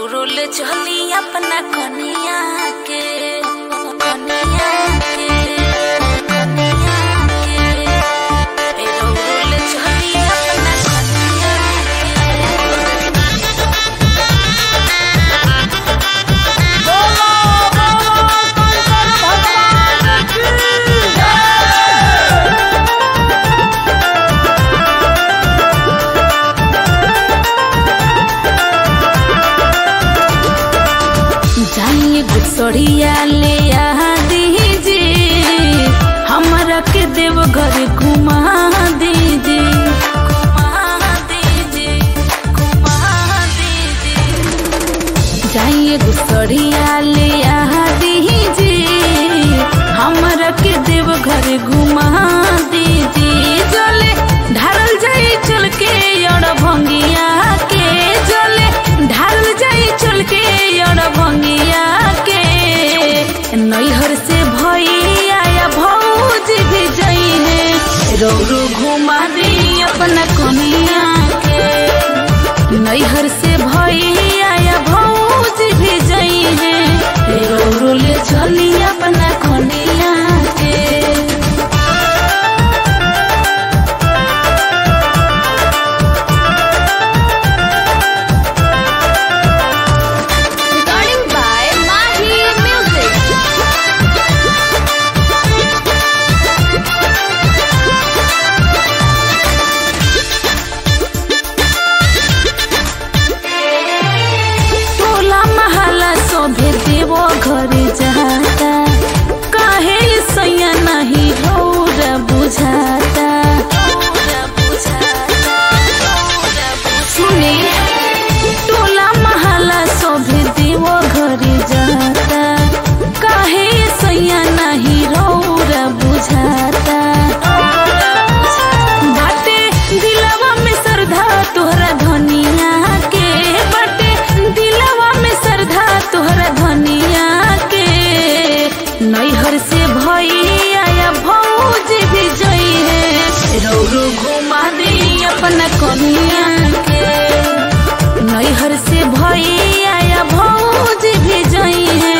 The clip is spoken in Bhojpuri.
रौरुल चली अपना कनिया के कनिया के कनिया के ए रौरुल चली अपना कनिया जाइए गुसड़िया ले आ दीजिए हमरा के देव घर घुमा दीजिए घुमा दीजिए घुमा दीजिए जाइए गुसड़िया ले आ दीजिए हमरा के देव घर घुमा दीजिए जले ढारल जाई चल के और भंगिया के जले ढारल जाई चल के और भंगिया के नैहर से भैया या भौज भी जई है रौरू घुमा दी अपना कनिया के नैहर से भैया या भौज भी जई है रौरू ले चली अपना कनिया के Recording by Mahi Music. टोला महला सोभे देवो घर जाता काहे सैया नहीं रौर बुझाता सुने टोला महला सोभे देवो घर जाता काहे सैया नहीं रौर बुझाता बाटे दिलवा में श्रद्धा तोहरा धनिया के बाटे दिलवा में श्रद्धा तोहरा धनिया के नैहर से भैया या भौज भी जई है रौरू घुमा दे अपना कनिया के नैहर से भैया या भौज भी जई है